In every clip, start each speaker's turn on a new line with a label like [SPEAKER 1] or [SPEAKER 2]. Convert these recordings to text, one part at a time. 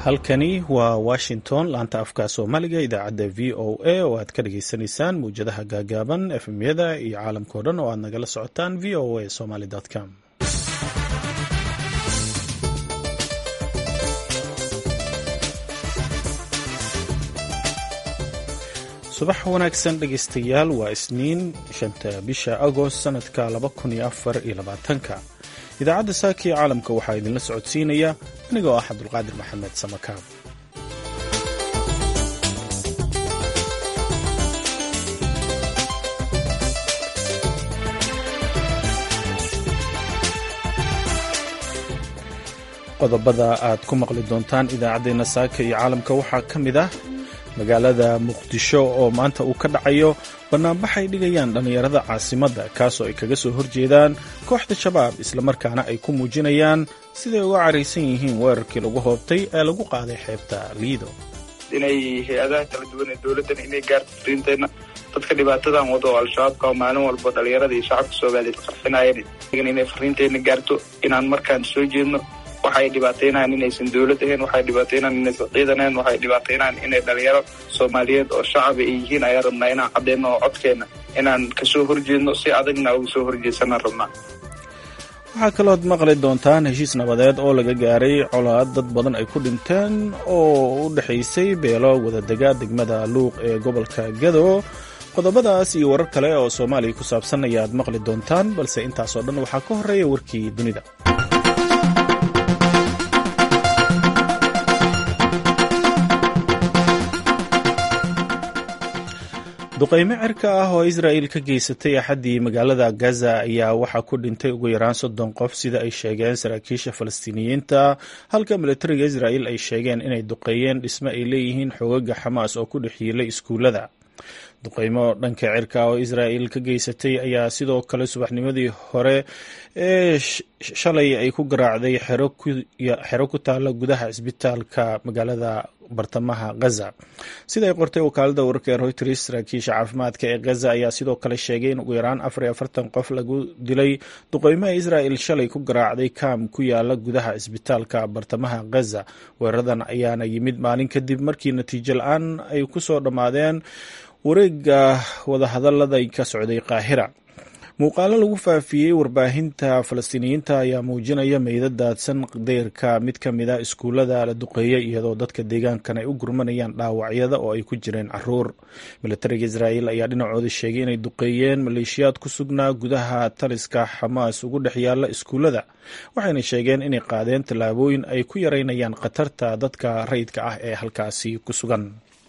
[SPEAKER 1] halkani waa washington laanta afka soomaaliga idaacadda v o a oo aad ka dhagaysanaysaan mawjadaha gaagaaban efmyada iyo caalamkao dhan oo aad nagala socotaan v o a somaly com subax wanaagsan dhegaystayaal waa isniin shanta bisha agost sanadka laba kun iyo afar iyo labaatanka idaacadda saaka ee caalamka waxaa idinla socodsiinaya anigoo ah cabdulqaadir maxamed samakaab qodobada aad ku maqli doontaan idaacaddeenna saaka iyo caalamka waxaa ka mid ah magaalada muqdisho oo maanta uu ka dhacayo bannaanbaxay dhigayaan dhallinyarada caasimadda kaasoo ay kaga soo horjeedaan kooxda shabaab islamarkaana ay ku muujinayaan siday uga caraysan yihiin weerarkii lagu hoobtay ee lagu qaaday xeebta liido
[SPEAKER 2] inay hay-adaha kala duwan ee dowladdan inay gaarto fariinteenna dadka dhibaatadan wado oo al-shabaabka oo maalin walba dhallinyarada iyo shacabka soomaaliyeed qarxinayeen inay fariinteenna gaarto inaan markaan soo jeedno waxay dhibaataynayaan inaysan dowlad ahayn waxay dhibaataynayaan inaysan ciidan ahayn waxay dhibaataynayaan inay dhalinyaro soomaaliyeed oo shacaba ay yihiin ayaan rabnaa inaan caddeynno oo codkeenna inaan kasoo horjeedno si adagna uga soo horjeedsanaan rabnaa
[SPEAKER 1] waxaa kalood maqli doontaan heshiis nabadeed oo laga gaaray colaad dad badan ay ku dhinteen oo u dhexaysay beelo wadadega degmada luuq ee gobolka gado qodobadaas iyo warar kale oo soomaaliya ku saabsan ayaad maqli doontaan balse intaasoo dhan waxaa ka horreeya warkii dunida duqaymo cirka ah oo israa'il ka geysatay axaddii magaalada gaza ayaa waxaa ku dhintay ugu yaraan soddon qof sida ay sheegeen saraakiisha falastiiniyiinta halka militariga israa'il ay sheegeen inay duqeeyeen dhisme ay leeyihiin xoogaga xamaas oo ku dhex yiilay iskuullada duqaymo dhanka cirka oo israa'il ka geysatay ayaa sidoo kale subaxnimadii hore ee shalay ay ku garaacday xero ku taalla gudaha cisbitaalka magaalada bartamaha gaza sida ay qortay wakaalada wararka ee reuters saraakiisha caafimaadka ee gaza ayaa sidoo kale sheegay in ugu yaraan afar iyo afartan qof lagu dilay duqeymaha israa'il shalay ku garaacday kaam ku yaala gudaha cisbitaalka bartamaha gaza weeraradan ayaana yimid maalin kadib markii natiijo la-aan ay ku soo dhammaadeen wareega wadahadalada ka socday qaahira muuqaalo lagu faafiyey warbaahinta falastiiniyiinta ayaa muujinaya meydad daadsan deyrka mid ka mid a iskuullada la duqeeyay iyadoo dadka deegaankan ay u gurmanayaan dhaawacyada oo ay ku jireen caruur militariga israa'iil ayaa dhinacooda sheegay inay duqeeyeen maleeshiyaad ku sugnaa gudaha taliska xamaas ugu dhex yaalla iskuullada waxayna sheegeen inay qaadeen tallaabooyin ay ku yareynayaan khatarta dadka rayidka ah ee halkaasi ku sugan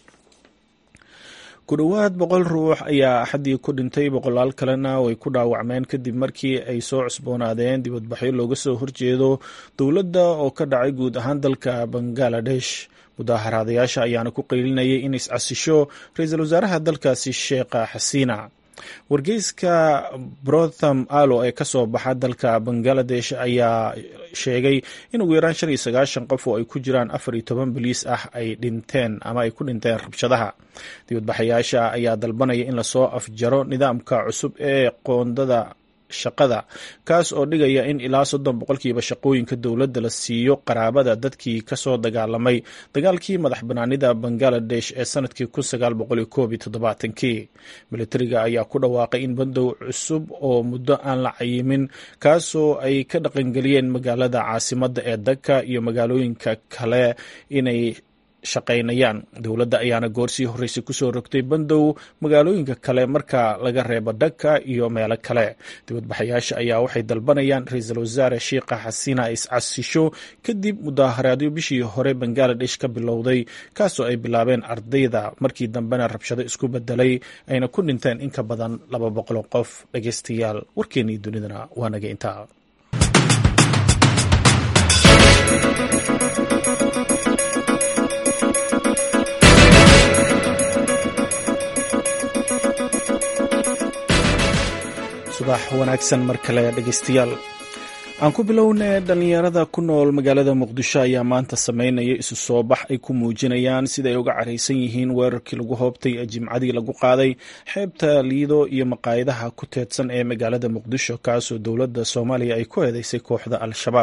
[SPEAKER 1] ku dhowaad boqol ruux ayaa axaddii ku dhintay boqolaal kalena way ku dhaawacmeen kadib markii ay soo cusboonaadeen dibadbaxyo looga soo horjeedo dowladda oo ka dhacay guud ahaan dalka bangaladesh mudaaharaadayaasha ayaana ku qaylinayay in is-casisho ra-iisul wasaaraha dalkaasi sheekha xasiina wargeyska brotham allo ee kasoo baxa dalka bangaladesh ayaa sheegay in ugu yaraan shan iyo sagaashan qof oo ay ku jiraan afar iyo toban boliis ah ay dhinteen ama ay ku dhinteen rabshadaha dibadbaxayaasha ayaa dalbanaya in lasoo afjaro nidaamka cusub ee qoondada shaqada kaas oo dhigaya in ilaa soddon boqolkiiba shaqooyinka dowladda la siiyo qaraabada dadkii kasoo dagaalamay dagaalkii madax banaanida bangaladesh ee sanadkii kun sagaal boqol iyo koob iyo toddobaatankii militariga ayaa ku dhawaaqay in bandow cusub oo muddo aan la cayimin kaasoo ay ka dhaqangeliyeen magaalada caasimadda ee daka iyo magaalooyinka kale inay shaqaynayaan dowladda ayaana goorsii horreysay kusoo rogtay bandow magaalooyinka kale marka laga reebo dhaka iyo meelo kale dibadbaxayaasha ayaa waxay dalbanayaan ra-iisul wasaare sheikha xasiina is-casisho kadib mudaaharaadyo bishii hore bangaladesh ka bilowday kaasoo ay bilaabeen ardayda markii dambena rabshado isku bedelay ayna ku dhinteen in ka badan laba boqol qof dhageystayaal warkeenii dunidana waa naga intaa subax wanaagsan mar kale dhegeystayaal aan ku bilownay dhallinyarada ku nool magaalada muqdisho ayaa maanta sameynaya isu soo bax ay ku muujinayaan siday uga caraysan yihiin weerarkii lagu hoobtay ee jimcadii lagu qaaday xeebta liido iyo maqaayadaha ku teedsan ee magaalada muqdisho kaasoo dowladda soomaaliya ay ku eedeysay kooxda al-shabaab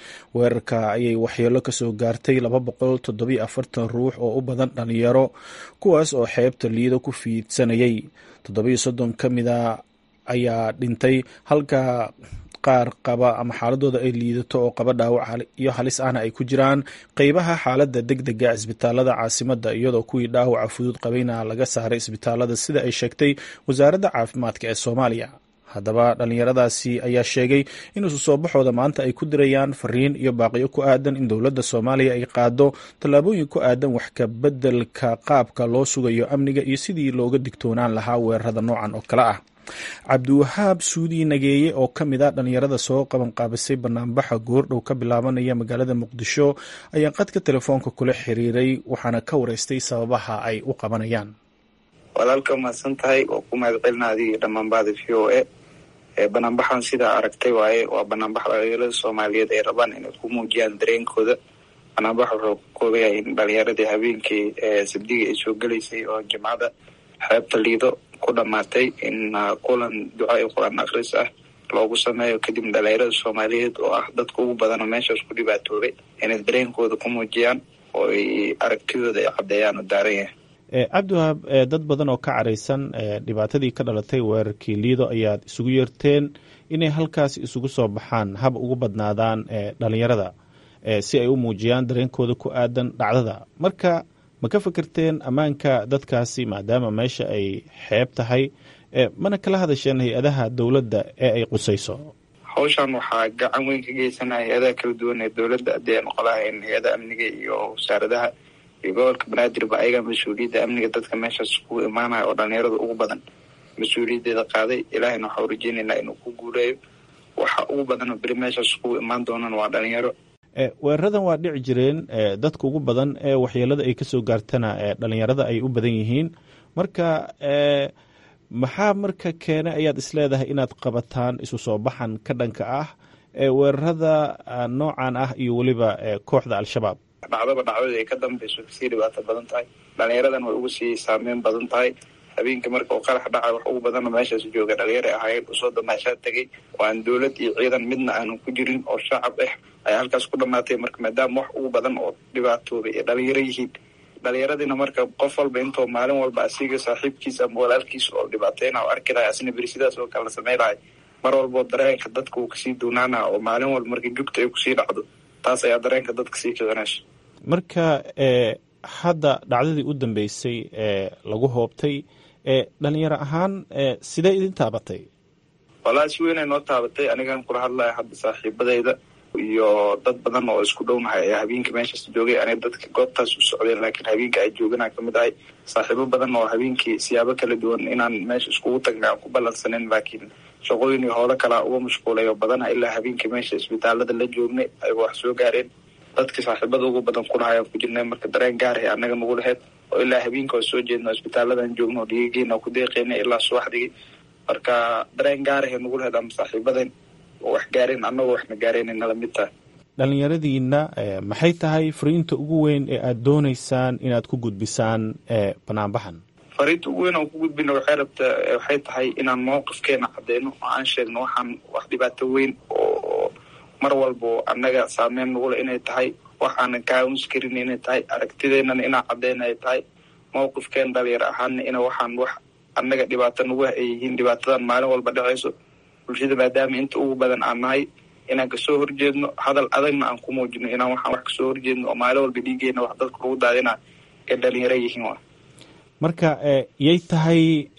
[SPEAKER 1] weerarka ayay waxyeelo kasoo gaartay laba boqol toddobiyo afartan ruux oo u badan dhalinyaro kuwaas oo xeebta liido ku fiidsanayay toddobiyo soddon ka mida ayaa dhintay halka qaar qaba ama xaaladooda ay liidato oo qaba dhaawac iyo halis ahna ay ku jiraan qeybaha xaaladda deg dega isbitaalada caasimada iyadoo kuwii dhaawaca fudud qabayna laga saaray isbitaalada sida ay sheegtay wasaaradda caafimaadka ee soomaaliya haddaba dhallinyaradaasi ayaa sheegay in isu soo baxooda maanta ay ku dirayaan fariin iyo baaqiyo ku aadan in dowladda soomaaliya ay qaado tallaabooyin ku aadan wax ka beddelka qaabka loo sugayo amniga iyo sidii looga digtoonaan lahaa weerarada noocan oo kale ah cabdiwahaab suudi nageeye oo ka mid a dhallinyarada soo qabanqaabisay banaanbaxa goordhow ka bilaabanaya magaalada muqdisho ayaa qadka telefoonka kula xiriiray waxaana ka wareystay sababaha ay u qabanayaan
[SPEAKER 2] walaalka mahadsan tahay oo ku mahad celina adigii dhammaanbaada v o a banaanbaxan sidaa aragtay waaye waa banaanbax dhalinyarada soomaaliyeed ay rabaan inay ku muujiyaan dareenkooda banaanbax wuxuu ka kooban yahay in dhalinyaradii habeenkii sabdigii ay soo gelaysay oo jimcada xeebta liido ku dhamaatay in kulan duca iyo qur-aan akhris ah loogu sameeyo kadib dhalinyarada soomaaliyeed oo ah dadka ugu badanoo meeshaas ku dhibaatoobay inay dareenkooda ku muujiyaan oo ay aragtidooda ay caddeeyaan oo daaran yahay
[SPEAKER 1] cabdiwahaab dad badan oo ka caraysan dhibaatadii ka dhalatay weerarkii liido ayaad isugu yeerteen inay halkaas isugu soo baxaan hab ugu badnaadaan dhalinyarada si ay u muujiyaan dareenkooda ku aadan dhacdada marka ma ka fikirteen ammaanka dadkaasi maadaama meesha ay xeeb tahay mana kala hadasheen hay-adaha dowladda ee ay qusayso
[SPEAKER 2] hawshan waxaa gacan weyn ka geysanaya hay-adaha kala duwan ee dowladda haddii aan noqolahayn hay-adaha amniga iyo wasaaradaha iyo gobolka banaadirba ayaga mas-uuliyadda amniga dadka meeshaas ku imaanaya oo dhalinyarada ugu badan mas-uuliyaddeeda qaaday ilaahayna waxaa urajeynaynaa inuu ku guuleeyo waxa ugu badanoo beri meeshaas kugu imaan doonaan waa dhalinyaro
[SPEAKER 1] weeraradan waa dhici jireen dadka ugu badan ee waxyeelada ay kasoo gaartana dhalinyarada ay u badan yihiin marka maxaa marka keena ayaad isleedahay inaad qabataan isu soo baxan ka dhanka ah weerarada noocan ah iyo weliba kooxda al-shabaab
[SPEAKER 2] dhacdaba dhacdadii ay ka dambeyso kasii dhibaato badan tahay dhalinyaradan way uga sii saameyn badan tahay habeenkii marka uu qarax dhacay wax ugu badanoo meeshaas jooga dhalinyara ahaayeen usoo damaashaa tegay oo aan dowlad iyo ciidan midna aanu ku jirin oo shacab ah ayaa halkaas ku dhamaatay marka maadaama wax ugu badan oo dhibaatoobay ee dhalinyaro yihiin dhalinyaradiina marka qof walba intoo maalin walba asiga saaxiibkiisa ama walaalkiisa oo dhibaateyna o arki lahay asina beri sidaas oo kale la samey lahay mar walboo dareenka dadka uu kasii duunaana oo maalin walba marka jugta ay kusii dhacdo taas ayaa dareenka dadka sii kicinaysa
[SPEAKER 1] marka hadda dhacdadii u dambeysay ee lagu hoobtay dhalinyaro ahaan sidee idin taabatay
[SPEAKER 2] walahi si weynay noo taabatay anigan kula hadlaya hadda saaxiibadayda iyo dad badan oo isku dhownahay ayaa habeenka meeshaas joogay aniga dadka goobtaas u socdeen laakiin habeenka ay jooganaa kamid ahay saaxiibo badan oo habeenkii siyaabo kala duwan inaan meesha iskugu tagnay aan ku ballansanin laakiin shaqooyin iyo howlo kalaa uga mashquulay oo badana ilaa habeenkii meesha isbitaalada la joognay ayba wax soo gaareen dadka saaxiibada ugu badan kulaha ayaan ku jirnay marka dareen gaarahay annaga nagu laheyd oo ilaa habeenka oo soo jeedno isbitaaladan joogno oo dhiigageena ku deeqeynay ilaa subaxdigi marka dareen gaarahay nagu laheyd ama saaxiibadan oo wax gaareen annagoo waxna gaareen nala mid tahay
[SPEAKER 1] dhalinyaradiina maxay tahay fariinta ugu weyn ee aada dooneysaan inaad ku gudbisaan banaanbaxan
[SPEAKER 2] fariinta ugu weyn aan ku gudbina waxay rabta waxay tahay inaan mowqifkeena cadeyno oo aan sheegno waxaan wax dhibaato weyn oo mar walbo annaga saameyn nagula inay tahay wax aanan kaawins karin inay tahay aragtideennana inaan cadeyna ay tahay mowqifkeen dhalinyaro ahaana ina waxaan wax annaga dhibaato nagu ay yihiin dhibaatadan maalin walba dhacayso bulshada maadaama inta ugu badan aan nahay inaan kasoo horjeedno hadal adagna aan ku muujino inaan waxaan wax kasoo horjeedno oo maalin walba dhiigeena wax dadka lagu daadina ay dhalinyaro yihiin wa
[SPEAKER 1] marka yay tahay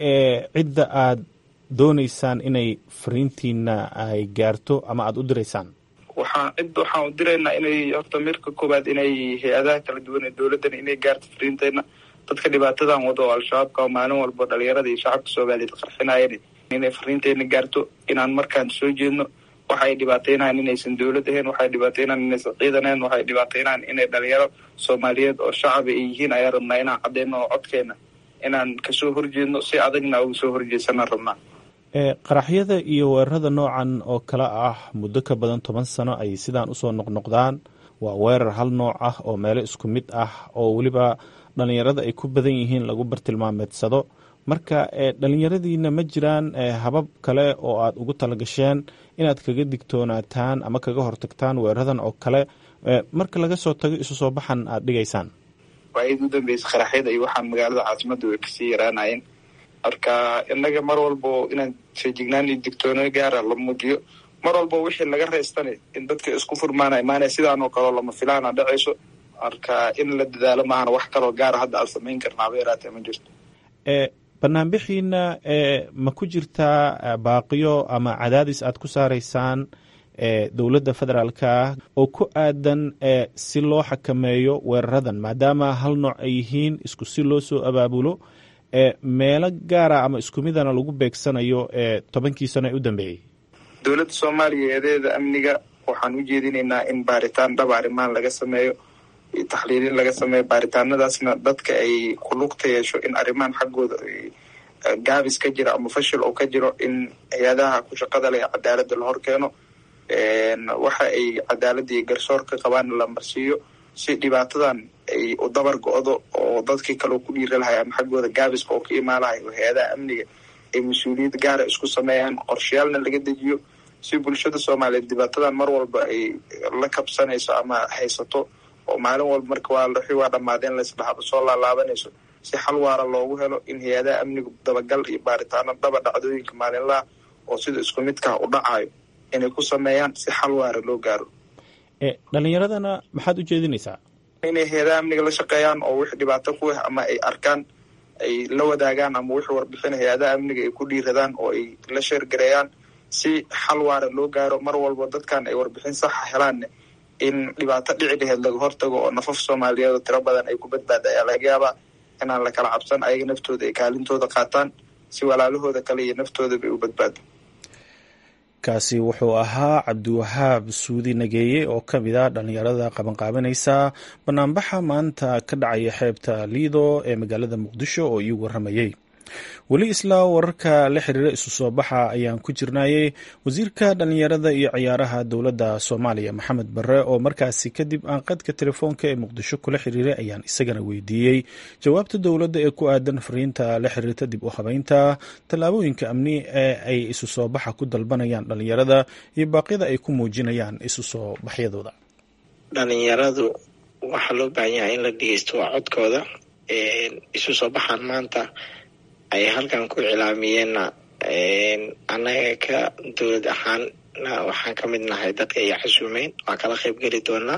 [SPEAKER 1] cidda aad dooneysaan inay fariintiina ay gaarto ama aada u diraysaan
[SPEAKER 2] waxaan cid waxaan u diraynaa inay horta mirka koowaad inay hay-adaha kala duwan ee dowladdana inay gaarto fariinteyna dadka dhibaatadan wado oo al-shabaabka oo maalin walba dhalinyarada iyo shacabka soomaaliyeed qarxinaayeen inay fariinteyna gaarto inaan markaan soo jeedno waxay dhibaateynayan inaysan dowlad ahayn waxay dhibaateynayan inaysan ciidan ahayn waxay dhibaateynayan inay dhalinyaro soomaaliyeed oo shacaba ay yihiin ayaa rabnaa inaan cadeyno oo codkeena inaan kasoo horjeedno si adagna uga soo horjeedsanaan rabnaa
[SPEAKER 1] qaraxyada iyo weerarada noocan oo kale ah muddo ka badan toban sano ay sidaan usoo noqnoqdaan waa weerar hal nooc ah oo meelo isku mid ah oo weliba dhalinyarada ay ku badan yihiin lagu bartilmaameedsado marka dhalinyaradiina ma jiraan habab kale oo aad ugu talagasheen inaad kaga digtoonaataan ama kaga hortagtaan weeraradan oo kale marka laga soo tago isu soo baxan aad dhigaysaan
[SPEAKER 2] waayad u dambeysay qaraxyada iyo waxaan magaalada caasimada way kasii yaraanayeen marka innaga mar walbo inaan feejignaan iyo digtoono gaara la muujiyo mar walbo wixii laga reystana in dadka isku furmaana imaanaya sidaanoo kaleo lama filaana dhacayso marka in la dadaalo maahana wax kaloo gaara hadda aan samayn karnaaba yaraatee ma jirto
[SPEAKER 1] banaanbixiina ma ku jirtaa baaqiyo ama cadaadis aad ku saaraysaan dowladda federaalka oo ku aadan si loo xakameeyo weeraradan maadaama hal nooc ay yihiin isku si loo soo abaabulo meelo gaara ama isku midana lagu beegsanayo tobankii sano ee u dambeeyey
[SPEAKER 2] dowladda soomaaliya eedeeda amniga waxaan u jeedinaynaa in baaritaan dhab arrimaan laga sameeyo taxliilin laga sameeyo baaritaanadaasna dadka ay ku lugta yeesho in arrimahan xaggooda gaabis ka jiro ama fashil oo ka jiro in hay-adaha ku shaqada leh cadaaladda la hor keeno waxa ay cadaaladda iyo garsoor ka qabaan la marsiiyo si dhibaatadan ay u dabar go-do oo dadkii kaleo ku dhiira lahay ama xaggooda gaabiska oo ka imaalahay oo hay-adaha amniga ay mas-uuliyad gaara isku sameeyaan qorshayaalna laga dejiyo si bulshada soomaaliyeed dhibaatadan mar walba ay la kabsanayso ama haysato oo maalin walba marka waa wixii waa dhammaadeen laysdhaxaba soo laalaabanayso si xal waara loogu helo in hay-adaha amnigu dabagal iyo baaritaano dhaba dhacdooyinka maalinlaha oo sida isku midkaha u dhacayo inay ku sameeyaan si xal waara loo gaaro
[SPEAKER 1] dhalinyaradana maxaad u jeedinaysaa
[SPEAKER 2] inay hay-adaha amniga la shaqeeyaan oo wix dhibaato ku ah ama ay arkaan ay la wadaagaan ama wixii warbixin hay-adaha amniga ay ku dhiiradaan oo ay la sheergareeyaan si xal waara loo gaaro mar walba dadkan ay warbixin saxa helaanne in dhibaato dhici laheyd laga hortago oo nafaf soomaaliyeed oo tiro badan ay ku badbaada ayaa laga yaabaa inaan la kala cabsan ayaga naftooda ay kaalintooda qaataan si walaalahooda kale iyo naftoodaba ay u badbaado
[SPEAKER 1] kaasi wuxuu ahaa cabdiwahaab suudi nageeye oo ka mid a dhallinyarada qabanqaabinaysa banaanbaxa maanta ka dhacaya xeebta liido ee magaalada muqdisho oo ii waramayey weli isla wararka la xiriira isu soo baxa ayaan ku jirnayey wasiirka dhallinyarada iyo ciyaaraha dowladda soomaaliya maxamed barre oo markaasi kadib aan qadka telefoonka ee muqdisho kula xiriiray ayaan isagana weydiiyey jawaabta dowladda ee ku aadan fariinta la xiriirta dib u habeynta tallaabooyinka amni ee ay isu soo baxa ku dalbanayaan dhallinyarada iyo baaqyada ay ku muujinayaan isu soo baxyadooda
[SPEAKER 3] dhalinyaradu waxaa loo baahan yahay in la dhegeysto waa codkooda isu soo baxaan maanta ay halkan ku cilaamiyeenna annaga ka dowlad ahaanna waxaan ka mid nahay dadka ay casuumeyn waa kala qayb geli doonaa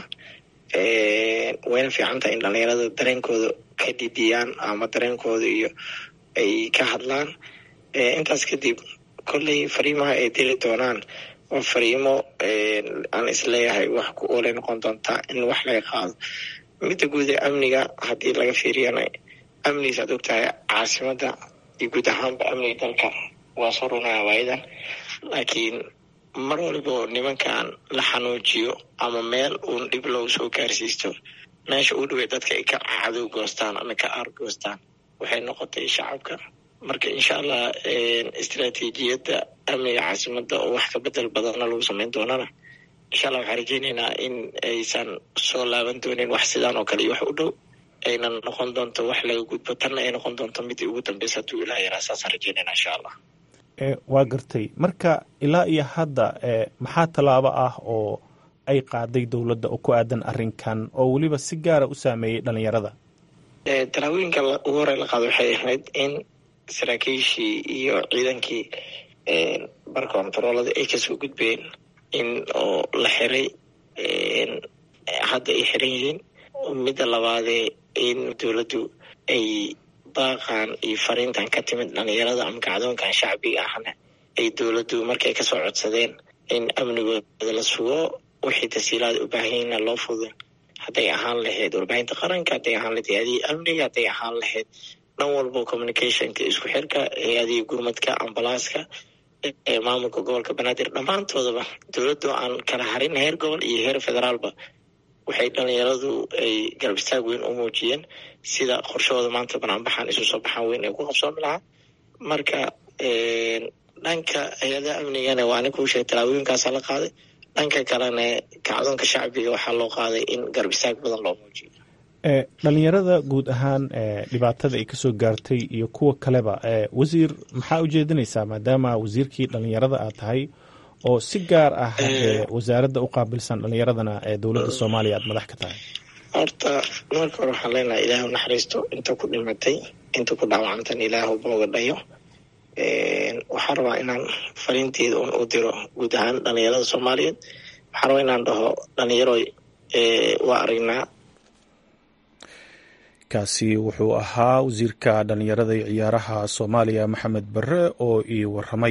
[SPEAKER 3] wayna fiican tahay in dhalinyarada dareenkooda ka dhidiyaan ama dareenkooda iyo ay ka hadlaan intaas kadib kolley fariimaha ay diri doonaan waa fariimo aan isleeyahay wax ku oolay noqon doontaa in wax laga qaado midda guud ee amniga haddii laga fiiriyana amnigiis aad ogtahay caasimada iyo guud ahaanba amniga dalka waa soo runaya waayadan laakiin mar walbo nimankan la xanuujiyo ama meel uun dhib loogu soo gaarsiisto meesha u dhawey dadka ay ka cadow goostaan ama ka aargoostaan waxay noqotay shacabka marka insha allah istraatiijiyadda amniga caasimada oo wax ka bedel badanna lagu sameyn doonana insha allah waxaan rajeyneynaa in aysan soo laaban doonin wax sidaan oo kale iyo wax u dhow ayna noqon doonto wax laga gudbo tanna ay noqon doonto midii ugu dambeysa hadduu ilaah yaraa saasaan rajeynayna insha allah
[SPEAKER 1] waa gartay marka ilaa iyo hadda maxaa tallaabo ah oo ay qaaday dowladda oo ku aadan arrinkan oo weliba si gaara u saameeyey dhalinyarada
[SPEAKER 3] tallaabooyinka ugu horey la qaado waxay ahayd in saraakiishii iyo ciidankii bar kontaroolada ay kasoo gudbeen in oo la xiray hadda ay xiran yihiin midda labaadee in dowladdu ay baaqan iyo fariintan ka timid dhalinyarada ama kacdoonkan shacbiga ahna ay dowladdu markay kasoo codsadeen in amnigooda la sugo wixii tasiilaada u baahanyiina loo fudo hadday ahaan lahayd warbaahinta qaranka hadday ahaan lahayd hay-adihii amniga hadday ahaan lahayd dhan walbo communicationka isku xirka hay-adihii gurmadka ambalaaska maamulka gobolka banaadir dhammaantoodaba dowladdu aan kala harin heer gobol iyo heer federaalba waxay dhalinyaradu ay garab istaag weyn u muujiyeen sida qorshahooda maanta banaanbaxaan isu soo baxaan weyn ay ku qabsoomi lahaa marka dhanka hay-adaha amnigana waa ani kuu sheegay tallaabooyinkaasa la qaaday dhanka kalena kacdoonka shacbiga waxaa loo qaaday in garab istaag badan loo muujiyo
[SPEAKER 1] dhalinyarada guud ahaan dhibaatada ay kasoo gaartay iyo kuwa kaleba wasiir maxaa ujeedinaysaa maadaama wasiirkii dhalinyarada aad tahay oo si gaar ah wasaaradda u qaabilsan dhalinyaradana ee dowladda soomaaliya aad madax ka tahay
[SPEAKER 3] horta marka hore waxaan leenahay ilaahu naxariisto inta ku dhimatay inta ku dhaawacantana ilaahu booga dhayo waxaan rabaa inaan fariinteeda un u diro guud ahaan dhalinyarada soomaaliyeed waxaan rabaa inaan dhaho dhalinyaro waa aragnaa
[SPEAKER 1] kaasi wuxuu ahaa wasiirka dhalinyarada iyo ciyaaraha soomaaliya maxamed bare oo ii waramay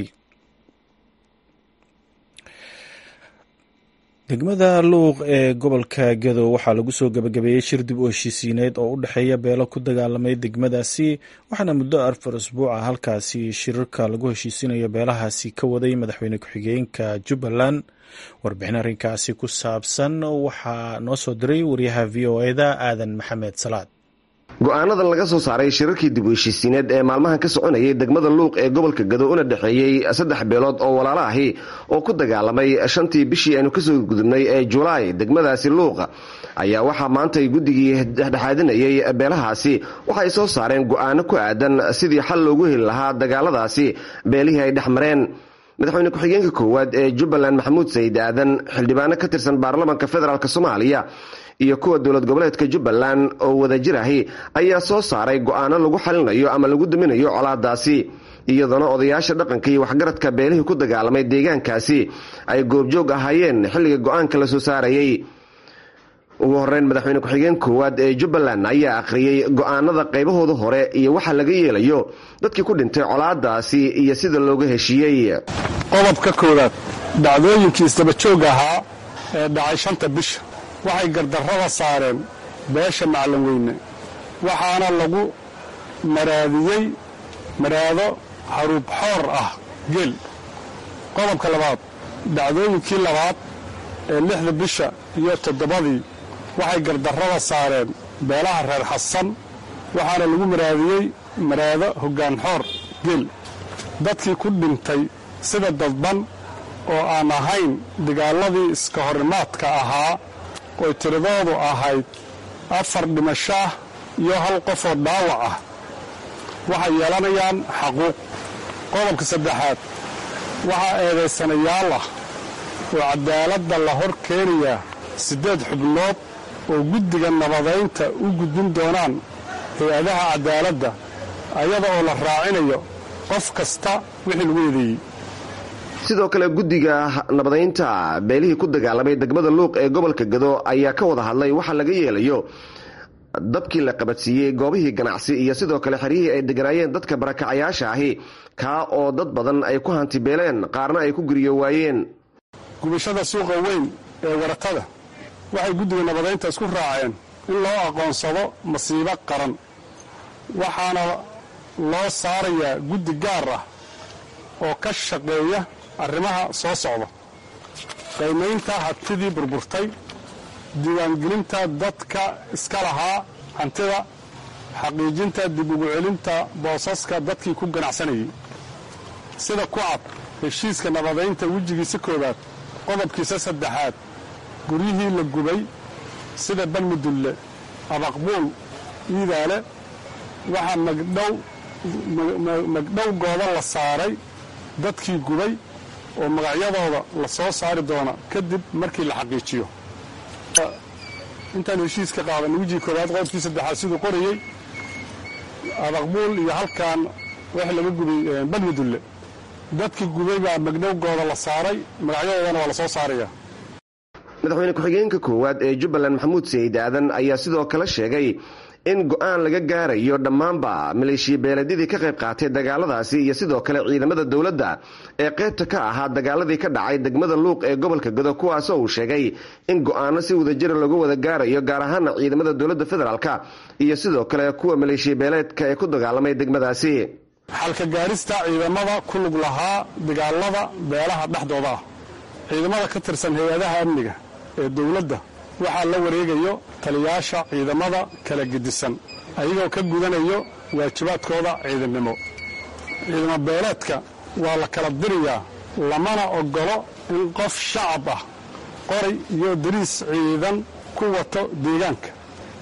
[SPEAKER 1] degmada luuq ee gobolka gado waxaa lagu soo gabagabeeyey shir dib u heshiisiineed oo u dhexeeya beelo ku dagaalamay degmadaasi waxaana muddo afar asbuuca halkaasi shirarka lagu heshiisinayo beelahaasi ka waday madaxweyne ku-xigeenka jubbaland warbixin arrinkaasi ku saabsan waxaa noo soo diray wariyaha v o eda aadan maxamed salaad
[SPEAKER 4] go-aanadan laga soo saaray shirarkii dib u heshiisiineed ee maalmahan ka soconayay degmada luuq ee gobolka gado una dhexeeyey saddex beelood oo walaalo ahi oo ku dagaalamay shantii bishii aynu kasoo gudubnay ee julaay degmadaasi luuq ayaa waxaa maantay guddigii dhexdhexaadinayay beelahaasi waxaay soo saareen go-aano ku aadan sidii xal loogu heli lahaa dagaaladaasi beelihii ay dhex mareen madaxweyne ku-xigeenka koowaad ee jubbaland maxamuud sayid aadan xildhibaano ka tirsan baarlamaanka federaalk soomaaliya iyo kuwa dowlad goboleedka jubbaland oo wadajir ahi ayaa soo saaray go-aano lagu xalinayo ama lagu daminayo colaadaasi iyadoona odayaasha dhaqanka iyo waxgaradka beelihii ku dagaalamay deegaankaasi ay goobjoog ahaayeen xilliga go-aanka la soo saarayay ugu horeyn madaxweyne ku-xigeen koowaad ee jubbaland ayaa akhriyey go-aanada qaybahooda hore iyo waxa laga yeelayo dadkii ku dhintay colaadaasi iyo sida looga heshiiyey
[SPEAKER 5] qodobka koowaad dhacdooyinkii isdabajoogga ahaa ee dhacay shanta bisha waxay gardarrada saareen beesha macalin weyne waxaana lagu maraadiyey maraado haruub xoor ah geel qodobka labaad dhacdooyinkii labaad ee lixda bisha iyo toddobadii waxay gardarrada saareen beelaha reer xasan waxaana lagu maraadiyey maraado hoggaan xoor geel dadkii ku dhintay sida dadban oo aan ahayn dagaaladii iska horimaadka ahaa oy tiradoodu ahayd afar dhimasho ah iyo hal qof oo dhaawac ah waxay yeelanayaan xaquuq qodobka saddexaad waxaa eedaysanayaal ah oo cadaaladda la hor keenayaa siddeed xubnood oo guddiga nabadaynta u gudbin doonaan hay-adaha cadaaladda ayada oo la raacinayo qof kasta wixii lagu eedeeyey
[SPEAKER 4] sidoo kale guddiga nabadaynta beelihii ku dagaalamay degmada luuq ee gobolka gado ayaa ka wada hadlay waxa laga yeelayo dabkii la qabadsiiyey goobihii ganacsi iyo sidoo kale xeryihii ay deganaayeen dadka barakacayaasha ahi kaa oo dad badan ay ku hantibeeleen qaarna ay ku guriyo waayeen
[SPEAKER 5] gubashada suuqa weyn ee waratada waxay guddiga nabadaynta isku raaceen in loo aqoonsado masiibo qaran waxaana loo saarayaa guddi gaar ah oo ka shaqeeya arrimaha soo socda qiimaynta hantidii burburtay diiwaangelinta dadka iska lahaa hantida xaqiijinta dib ugu celinta boosaska dadkii ku ganacsanayay sida ku cad heshiiska nabadaynta wejigiisa koowaad qodobkiisa saddexaad guryihii la gubay sida balmudulle abaqbuul iidaale waxaa magdhow magdhowgooda la saaray dadkii gubay oo magacyadooda la soo saari doona kadib markii la xaqiijiyo intaan heshiiska qaadan wejii koowaad qodobkii saddexaad siduu qorayey abaqbuul iyo halkan wax laga gubay balmudulle dadkii gubay baa magdhowgooda la saaray magacyadoodana waa la soo saaraya
[SPEAKER 4] madaxweyne ku-xigeenka koowaad ee jubbaland maxamuud sayid aadan ayaa sidoo kale sheegay in go-aan laga gaarayo dhammaanba maleeshiya beeleedyadii ka qayb qaatay dagaaladaasi iyo sidoo kale ciidamada dowladda ee qaybta ka ahaa dagaaladii ka dhacay degmada luuq ee gobolka gado kuwaasoo uu sheegay in go-aano si wadajira lagu wada gaarayo gaar ahaana ciidamada dowladda federaalk iyo sidoo kale kuwa maleeshiya beeleedka ee ku dagaalamay degmadaasi
[SPEAKER 5] xalka gaarista ciidamada ku lug lahaa dagaalada beelaha dhexdooda ah ciidamada ka tirsan hay-adaha amniga ee dowladda waxaa la wareegayo taliyaasha ciidamada kala gedisan ayagoo ka gudanayo waajibaadkooda ciidannimo ciidamo beeleedka waa la kala dirayaa lamana ogolo in qof shacab ah qoray iyo dariis ciidan ku wato deegaanka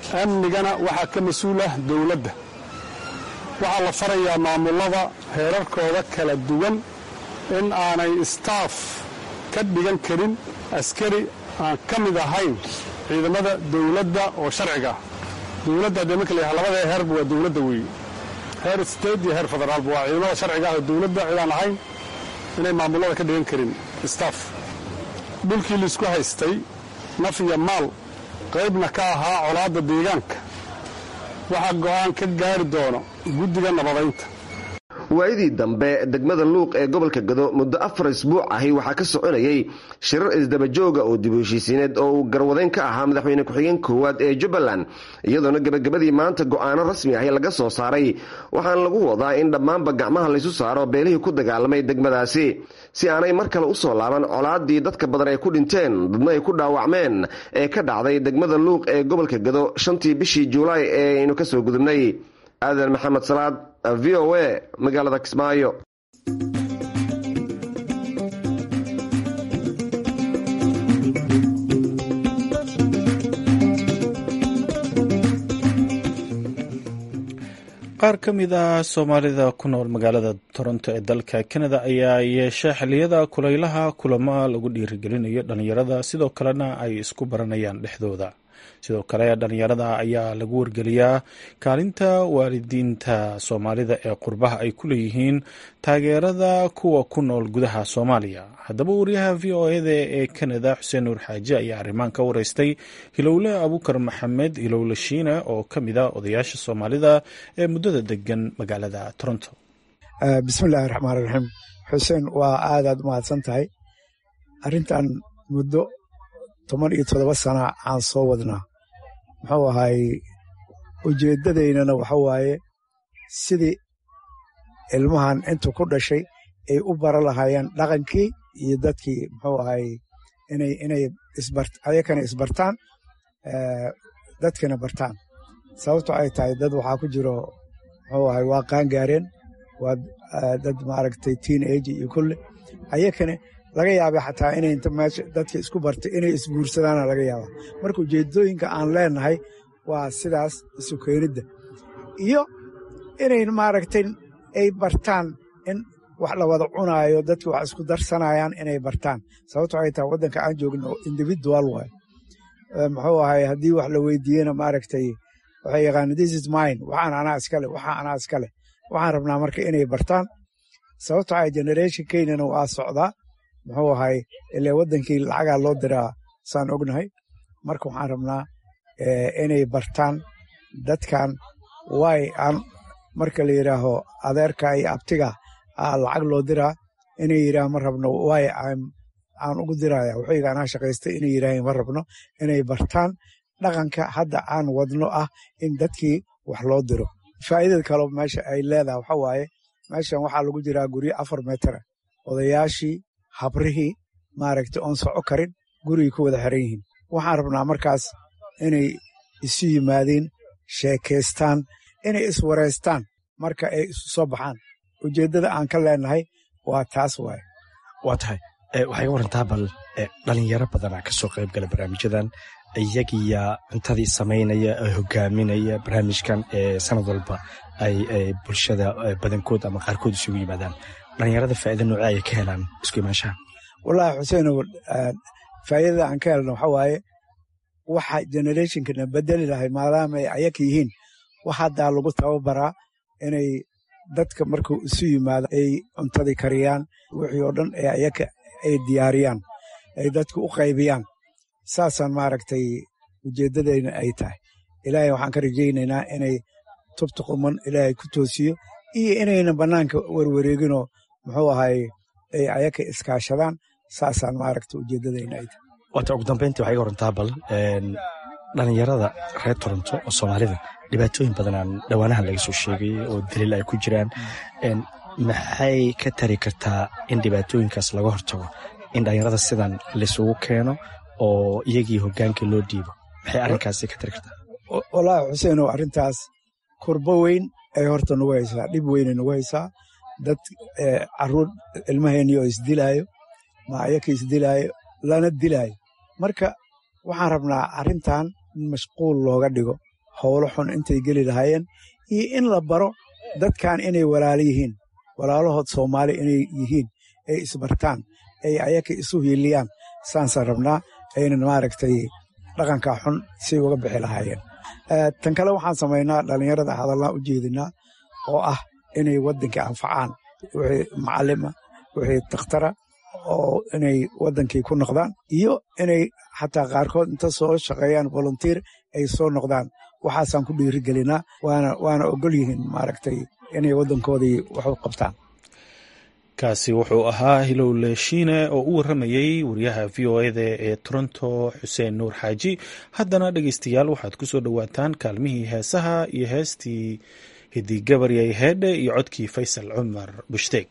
[SPEAKER 5] amnigana waxaa ka mas-uulah dowladda waxaa la farayaa maamullada heerarkooda kala duwan in aanay istaaf ka dhigan karin askari aan ka mid ahayn ciidamada dowladda oo sharciga ah dowladda haddee marka layaha labada heerba waa dowladda weeye heer state iyo heer federaalba waa ciidamada sharciga ah oo dowladda cidaan ahayn inay maamullada ka dhigan karin istaaf dhulkii laisku haystay naf iyo maal qaybna ka ahaa colaadda deegaanka waxaa go'aan ka gaari doono guddiga nabadaynta
[SPEAKER 4] waayadii dambe degmada luuq ee gobolka gado muddo afar isbuuc ahi waxaa ka soconayay shirar isdabajooga oo dib u heshiisiineed oo uu garwadeyn ka ahaa madaxweyne ku-xigeen koowaad ee jubbaland iyadoona gebagabadii maanta go'aano rasmi ahi laga soo saaray waxaana lagu wadaa in dhammaanba gacmaha laysu saaro beelihii ku dagaalamay degmadaasi si aanay mar kale u soo laaban colaadii dadka badan ay ku dhinteen dadna ay ku dhaawacmeen ee ka dhacday degmada luuq ee gobolka gado shantii bishii juulaay ee aynu kasoo gudubnay aadan maxamed salaad v o a magaalada kismaayo
[SPEAKER 1] qaar ka mid ah soomaalida ku nool magaalada toronto ee dalka kanada ayaa yeesha xilliyada kulaylaha kulamo lagu dhiirigelinayo dhalinyarada sidoo kalena ay isku baranayaan dhexdooda sidoo kale dhalinyarada ayaa lagu wargeliyaa kaalinta waalidiinta soomaalida ee qurbaha ay ku leeyihiin taageerada kuwa ku nool gudaha soomaaliya haddaba wariyaha v o eda ee kanada xuseen nuur xaaji ayaa arrimaan ka wareystay hilowle abukar maxamed hilowle shiine oo ka mid a odayaasha soomaalida ee muddada degan magaalada toronto
[SPEAKER 6] bismillahi raxmaan raxiim xuseen waa aadaad umahadsan tahay arrintan muddo toban iyo toddoba sana aan soo wadnaa muxuu ahay ujeeddadaynana waxa waaye sidii ilmahan intu ku dhashay ay u bara lahaayeen dhaqankii iyo dadkii muxuu ahay inay inay isbar ayakana isbartaan dadkana bartaan sababto ay tahay dad waxaa ku jiro muxuu ahay waa qaangaareen waa dad maaragtay teen age iyo kulle ayakana laga yaaba xataa inay inta meesha dadka isku bartay inay isguursadaana laga yaaba marka ujeedooyinka aan leenahay waa sidaas isu keenidda iyo inay maaragtay ay bartaan in wax la wada cunaayo dadki wax isku darsanayaan inay bartaan sababto ay tahay waddanka aan joogno individual waay muxuu ahay haddii wax la weydiiyena maaragtay waxay yaqaana this is mine waxaan anaa iskale waxaa anaa iskale waxaan rabnaa marka inay bartaan sababto ay generationkeynana waa socdaa muxuu ahay ile waddankii lacagaa loo diraa saan ognahay marka waxaan rabnaa inay bartaan dadkan waay aan marka la yidhaaho adeerka iyo abtiga lacag loo diraa inay yidhaah ma rabno waay aan ugu diraya wuxuyga anaa shaqaystay inay yidhaaheen ma rabno inay bartaan dhaqanka hadda aan wadno ah in dadkii wax loo diro faa'idada kaleo meesha ay leedahay waxa waaye meeshan waxaa lagu jiraa guryo afar meetara odayaashii habrihii maaragtay oon soco karin gurigay ku wada xiran yihiin waxaan rabnaa markaas inay isu yimaadeen sheekaystaan inay iswareystaan marka ay isu soo baxaan ujeeddada aan ka leenahay waa taas waaye
[SPEAKER 7] waa tahay waxay ga warantaa bal dhalinyaro badanaa ka soo qayb gala barnaamijyadan iyagiya cuntadii samaynaya ee hogaaminaya barnaamijkan ee sanad walba ay bulshada badankood ama qaarkood isugu yimaadaan dhalinyarada faa'ida noocee ayay ka helaan isku imaanshaha
[SPEAKER 6] wallaahi xuseenow faa'idada aan ka helno waxa waaye waxa generationkana bedeli lahay maadaama ay ayaka yihiin wax haddaa lagu tababaraa inay dadka markuu isu yimaado ay cuntadii kariyaan wixii oo dhan ee ayaka ay diyaariyaan ay dadka u qaybiyaan saasaan maaragtay ujeeddadayna ay tahay ilaahay waxaan ka rajaynaynaa inay tubta quman ilaahay ku toosiyo iyo inayna bannaanka werwareeginoo muxuu ahay ay ayaka iskaashadaan saasaan maaragta ujeeddadayna ay tahay
[SPEAKER 7] waata ugu dambayntii waxay ga warantaa bal dhalinyarada reer toronto oo soomaalida dhibaatooyin badanaan dhowaanahan laga soo sheegay oo daliil ay ku jiraan maxay ka tari kartaa in dhibaatooyinkaas laga hortago in dhalinyarada sidan laisugu keeno oo iyagii hogaankii loo dhiibo maxay arrinkaasi ka tari kartaa
[SPEAKER 6] wallaahi xuseenow arrintaas kurbo weyn ay horta nagu haysaa dhib weynay nagu haysaa dad caruur ilmaheenii oo isdilaayo ma ayaka isdilaayo lana dilaayo marka waxaan rabnaa arrintan in mashquul looga dhigo howlo xun intay geli lahaayeen iyo in la baro dadkan inay walaalo yihiin walaalahood soomaali inay yihiin ay isbartaan ay ayaka isu hiiliyaan saansan rabnaa aynan maaragtay dhaqanka xun si uga bixi lahaayeen tan kale waxaan samaynaa dhallinyarada hadallaan u jeedinaa oo ah inay waddankii anfacaan wixii macalima wixii dakhtara oo inay waddankii ku noqdaan iyo inay xataa qaarkood inta soo shaqeeyaan volunteer ay soo noqdaan waxaasaan ku dhiirigelinaa waana waana ogol yihiin maaragtay inay waddankoodii wax u qabtaan
[SPEAKER 1] kaasi wuxuu ahaa hilowle shiine oo u warramayey wariyaha v o eda ee toronto xuseen nuur xaaji haddana dhegeystayaal waxaad ku soo dhowaataan kaalmihii heesaha iyo heestii hidigabaryay heedhe iyo codkii faysal cumar bushdeeg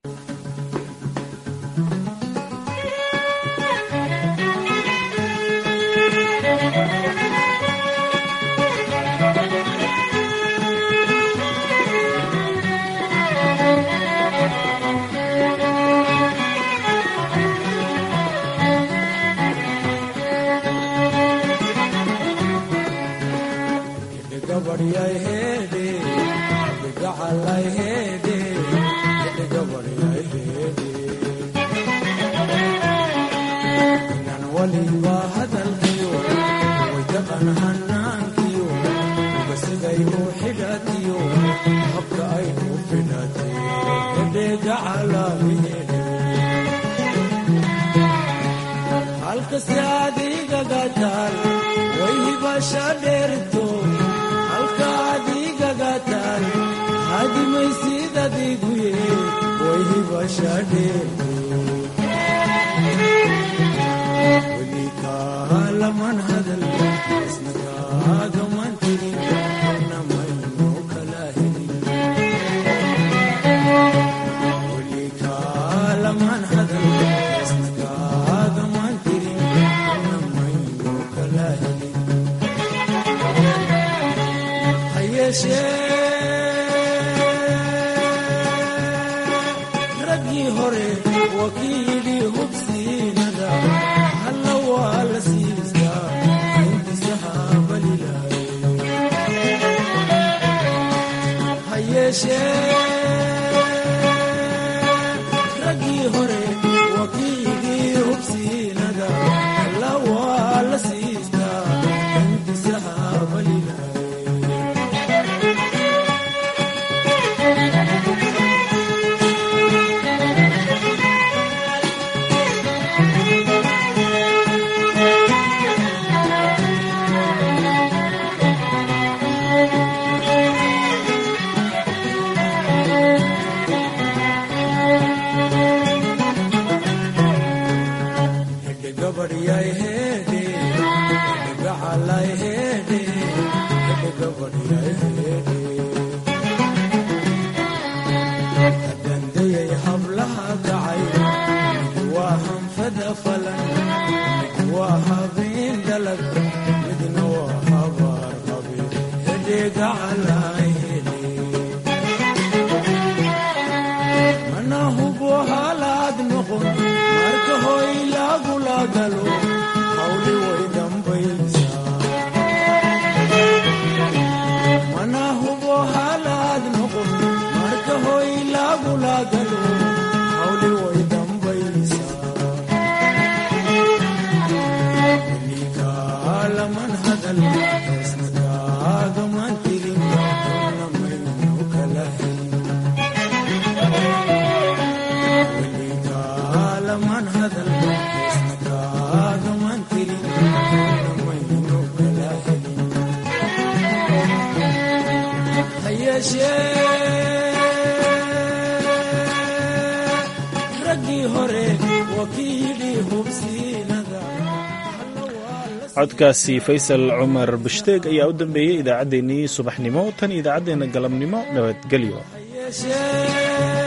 [SPEAKER 1] codkaasi faysal cumar bushdeeg ayaa u dambeeyey idaacaddeenii subaxnimo tan idaacaddeenna galabnimo nabadgelyo